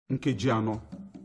nkeji anọ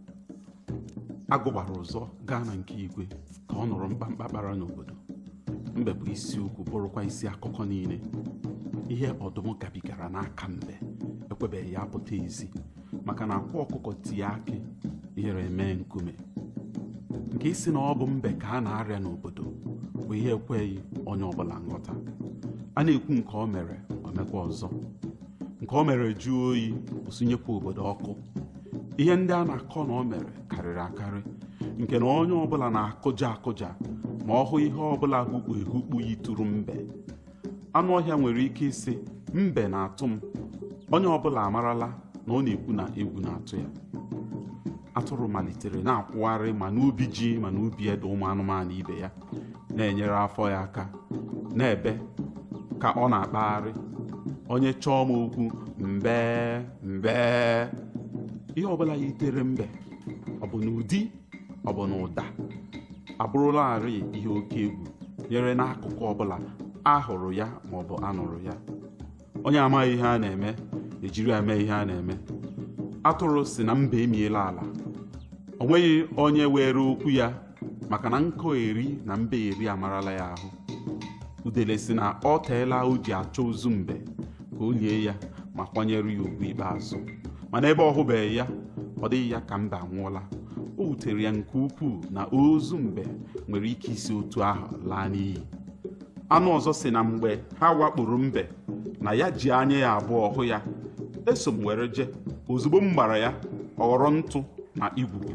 agụgbara ụzọ gaa na nke igwe ka ọ nụrụ mkpamkpa kpara n'obodo mbe bụ isiokwu bụrụkwa isi akụkọ niile ihe ọdụm gabigara n'aka mbe ekwebeghị ya pụta ezi maka na akwa ọkụkọ tie akị ihere mee nkume nke isi na ọ bụ mbe ka a na-arịa n'obodo bụ ihe ekweghị onye ọbụla nghọta a na-ekwu nke o mere o mekwa ọzọ nke o mere jụọ oyi osunyekwa obodo ọkụ ihe ndị a na-akọ na o mere karịrị akarị nke na onye ọbụla na-akụja akụja ma ọ hụ ihe ọbụla hukpu ehukpu yitụrụ mbe anụ ọhịa nwere ike ịsị mbe na-atụ m onye ọbụla amarala na ọ na-ekwu na egwu na-atụ ya atụrụ malitere na-akwụgharị ma n'ubi ji ma n'ubi ede ụmụ anụmanụ ibe ya na-enyere afọ ya aka na-ebe ka ọ na-akpagharị onye chọọ m okwu mbe mbe ihe ọbụla yitere mbe ọ bụ n'ụdị ọ bụ n'ụda abụrụlarị ihe oke egwu nyere n'akụkụ ọbụla a hụrụ ya ma ọ bụ anụrụ ya onye amaghị ihe a na-eme ejiri eme ihe a na-eme atụrụ si na mbe emiela ala o nweghị onye were okwu ya maka na nkọ eri na mbe eri amarala ya ahụ udele si na ọ teela o ji achọ ozu mbe ka o lie ya ma kwanyere ya ugwu ikpeazụ mana ebe ọ hụbeghị ya ọ dịghị ya ka mbe anwụọla o wutere ya nke ukwuu na ozu mbe nwere ike isi otu ahụ laa n'iyi anụ ọzọ si na mgbe ha wakporo mbe na ya ji anya ya abụọ hụ ya eso m were je ozugbo m gbara ya ọ ghọrọ ntụ na igwugwu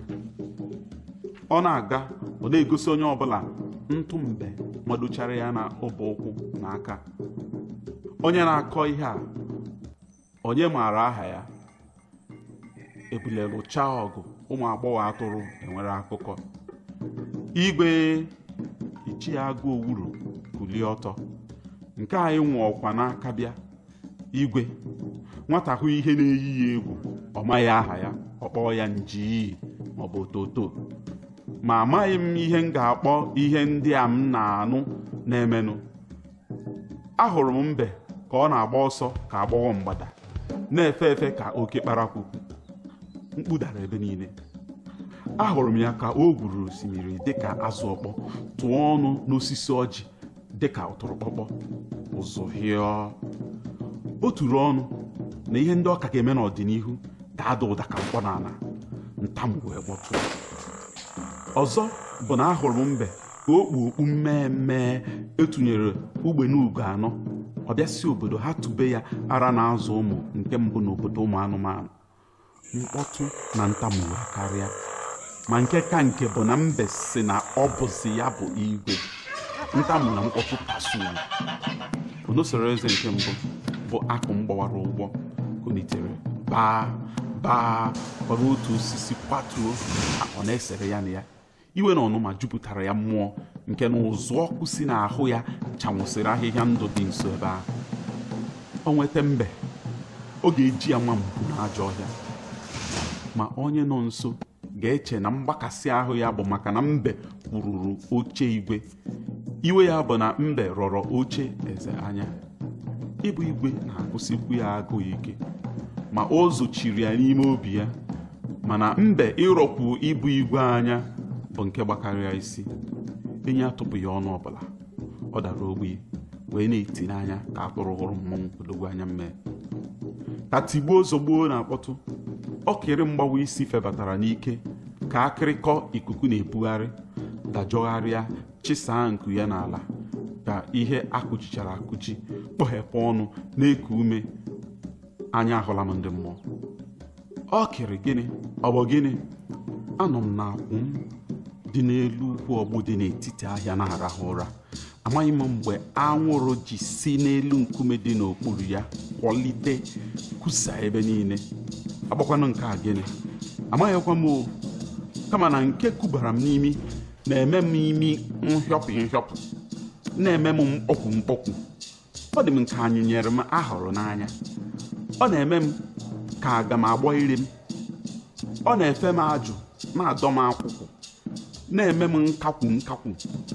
ọ na-aga ọ na-egosi onye ọbụla ntụ mbe madochara ya na ọbọ ụkwụ na aka onye na-akọ ihe a onye maara aha ya ebule lụchaa ọgụ ụmụ agbọghọ atụrụ enwere akụkọ igwe ichie agụ owuru kulie ọtọ nke anyị nwe ọkwa n'aka bịa igwe nwata hụ ihe na-eyi ya egwu ọ maghị aha ya ọ kpọọ ya njiii maọbụ ototo ma amaghị m ihe m ga-akpọ ihe ndị a m na-anụ na-emenụ ahụrụ m mbe ka ọ na-agba ọsọ ka agbọghọ mgbada na-efe efe ka oke kparakwukwu mkpu dara ebe niile ahụrụ m ya ka o gwuru osimiri dịka azụ ọkpọ tụọ ọnụ n'osisi ọjị dịka ụtụrụkpọkpọ ụzụ hịọ o turu ọnụ na ihe ndị ọka ga-eme n'ọdịnihu ga-ada ụda ka mkpọ n'ala ntamu wee gbọtụ ọzọ bụ na ahụrụ m mbe ka o kpu okpu mmemme etụnyere ugbene ugo anọ ọ bịa si obodo ha tube ya ara na-azụ ụmụ nke mbụ n'obodo ụmụ anụmanụ mkpọtụ na ntamu wee karịa ma nke ka nke bụ na mbe si na ọ bụzi ya bụ igwe ntamu na mkpọtụ kasuru onosoro eze nke mbụ bụ akụ m gbawara ụgbọ kunitere baa baa gbara otu osisi kwatuo ọ na-esere ya na ya iwe na ọnụma jupụtara ya mmụọ nke na ụzụ ọkụ si n'ahụ ya chanwụsịrị ahịhịa ndụ dị nso ebe ahụ o nweta mbe ọ ga-eji ya nwa mbụ n'ajọ ọhịa ma onye nọ nso ga-eche na mgbakasị ahụ ya bụ maka na mbe kwururu oche igwe iwe ya bụ na mbe rọrọ oche eze anya ịbụ igwe na-agụsikwu ya agụụ ike ma o zochiri ya n'ime obi ya mana mbe ịrọkwu ịbụ igwe anya bụ nke gbakarịa isi enyi atụpụghị ọnụ ọbụla ọ dara ogbi wee na-eti n'anya ka atụrụ hụrụ mmọnwụ odogwu anya mmee ka tigbuo zọgbuo na-akpọtụ ọkịrị mgbawa isi febatara n'ike ka akịrịkọ ikuku na-ebugharị dajọgharịa chisaa nku ya n'ala ka ihe akụchichara akụchi kpọghepụ ọnụ na-eku ume anya ahụla m ndị mmụọ ọ kịrị gịnị ọ bụ gịnị anọ m na-akwụ m dị n'elu ugwu ọgbụ dị n'etiti ahịa na-arahụ ụra amaghị m mgbe anwụrụ ji si n'elu nkume dị n'okpuru ya kwọlite kwusa ebe niile agbakwanụ nke a gịnị amaghịkwa m o kama na nke kubara m n'imi na-eme m imi nhịọpụ nhịọpụ na-eme m mkpọkwu mkpọkwu ọ dị m nke anyị nyere m ahụrụ n'anya ọ na-eme m ka aga m agbọ ire m ọ na-efe m ajụ na-adọ m akwụkwụ na-eme m nkakwu nkakwu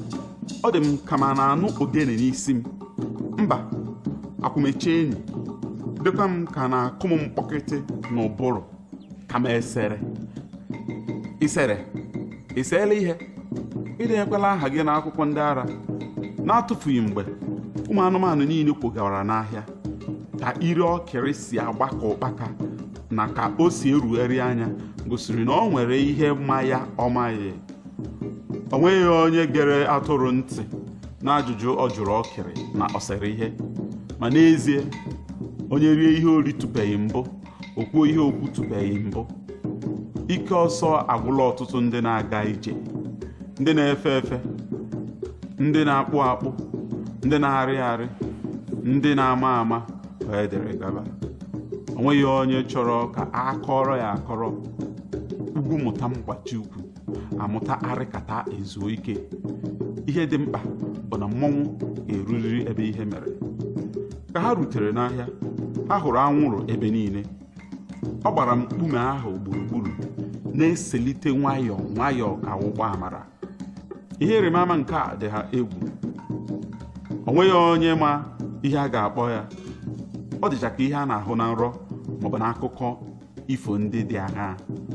ọ dị m ka ma na-anụ ogene n'isi m mba akwụmeche enyi dịkwa m ka na-akụ m mkpọkịtị n'ụbụrụ kama esere isere iseela ihe ịdenyekwala aha gị n'akwụkwọ ndị ara na-atụfughị mgbe ụmụ anụmanụ niile kwogara n'ahịa ka ire ọkịrị si agba ka ụkpaka na ka o si erugharị anya gosiri na ọ nwere ihe ma ya ọ maghị o nweghị onye gere atụrụ ntị n'ajụjụ ọ jụrụ ọkịrị na ọ sere ihe ma n'ezie onye rie ihe o ritụbeghị mbụ o kwuo ihe okwu tụbeghị mbụ ike ọsọ agwụla ọtụtụ ndị na-aga ije ndị na-efe efe ndị na-akpụ akpụ ndị na-arị arị ndị na-ama ama wee dere gaba o nweghị onye chọrọ ka a kọrọ ya akọrọ ugwu mụta mgbachi ukwu amụta arịkata ezuo ike ihe dị mkpa bụ na mmọnwụ ga-eruriri ebe ihe mere ka ha rutere n'ahịa ha hụrụ anwụrụ ebe niile ọ gbara mkpume ahụ gburugburu na-eselite nwayọọ nwayọọ ka ụgbọ amara ihe ịrịmama nke a dị ha egwu o nweghị onye ma ihe a ga-akpọ ya ọ dịcha ka ihe a na-ahụ na nrọ maọbụ n'akụkọ ifo ndị dị agha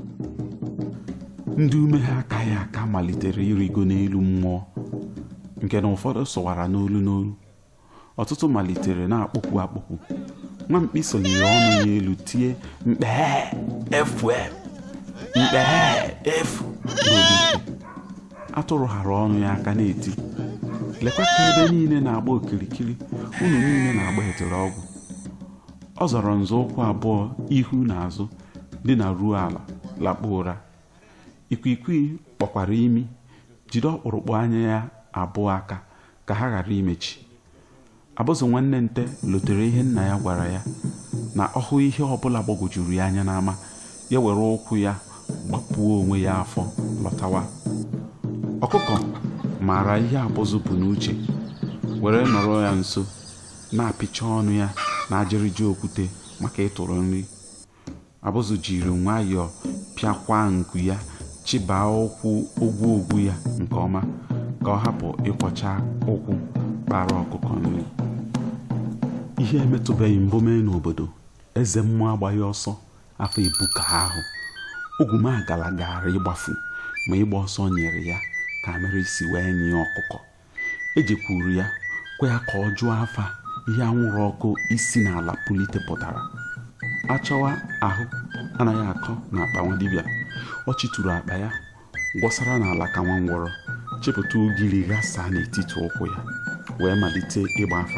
ndị ume ha akaghị aka malitere ịrịgo n'elu mmụọ nke na ụfọdụ sụwara n'olu n'olu ọtụtụ malitere na-akpọkwu akpọkwu nwa mkpi sonyere ọnụ ya elu tie mkpee efu mkpee efu n'olike atụrụ hara ọnụ ya aka na-eti lekwa ka ebe niile na-agba okirikiri unu niile na-agba etere ọgwụ ọ zọrọ nzọụkwụ abụọ ihu na azụ dị na ruo ala lakpuo ụra ikwikwii kpọkwara imi jide ọkpụrụkpụ anya ya abụọ aka ka ha ghara imechi abụzụ nwanne nte lotere ihe nna ya gwara ya na ọ hụ ihe ọbụla gbagwojuru ya anya n'ama ya were ụkwụ ya gbapuo onwe ya afọ lọtawa ọkụkọ maara ihe abụzụ bụ n'uche were nọrọ ya nso na-apịcha ọnụ ya na ajịrịja okwute maka ịtụrụ nri abụzụ jiri nwayọọ pịakwa nku ya chịbaa ụkwụ ogwu ogwu ya nke ọma ka ọ hapụ ịkwọcha ụkwụ kpara ọkụkọ nri ihe emetụbeghị mbụ mee n'obodo eze mmụọ agbaghị ọsọ afọ ebuka ahụ ogwumagala gara ịgbafu ma ịgba ọsọ nyere ya ka mere isi wee nye ọkụkọ ejekwuru ya kwe ya ka ọ jụọ afa ihe anwụrụ ọkụ isi n'ala pulite pụtara achọwa ahụ anaghị akọ na akpa nwa dibịa ọ chịturu akpa ya gwọsara n'ala ka nwa ngwọrọ chepụta ugiri ghasaa n'etiti ụkwụ ya wee malite ịgba afa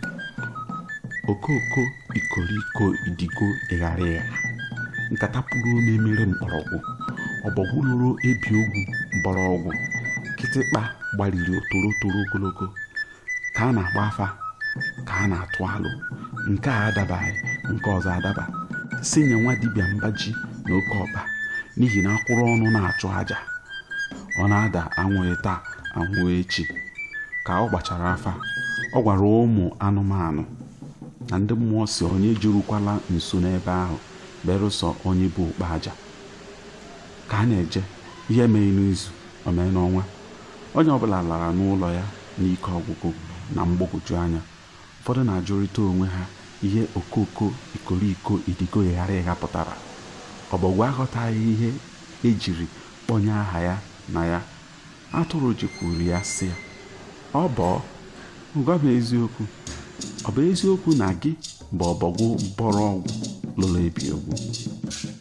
okooko ikoriko idigo ịghara ịgha nkata pụrụ ome mere mkpọrọgwụ ọbọgwụ lụrụ ebi ogwu mgbọrọgwụ kịtịkpa gbariri toro toro ogologo ka a na-agba afa ka a na-atụ alụ nke a adabaghị nke ọzọ adaba si nye nwa dibịa mbaji na oke ọkpa n'ihi na akwụrụ ọnụ na-achụ aja ọ na-ada anwụghị taa anwụ echi ka ọ gbachara afa ọ gwara ụmụ anụmanụ na ndị mmụọ si onye jirukwala nso n'ebe ahụ berụsọ onye bụ okpe aja ka a na-eje ihe mee n'izu o mee n'ọnwa onye ọbụla lara n'ụlọ ya n'ike ọgwụgwụ na mgbagwoju anya ụfọdụ na-ajụrịta onwe ha ihe okoko ikoriko idigo ịghara ịgha pụtara ọbọgwụ aghọtaghị ihe ejiri kpọnye aha ya na ya atụrụ jekwuru ya sị ya ọ bọọ gwa m eziokwu ọ bụ eziokwu na gị bụ ọbọgwụ bọrọ ọgwụ lụrụ ebi ogwu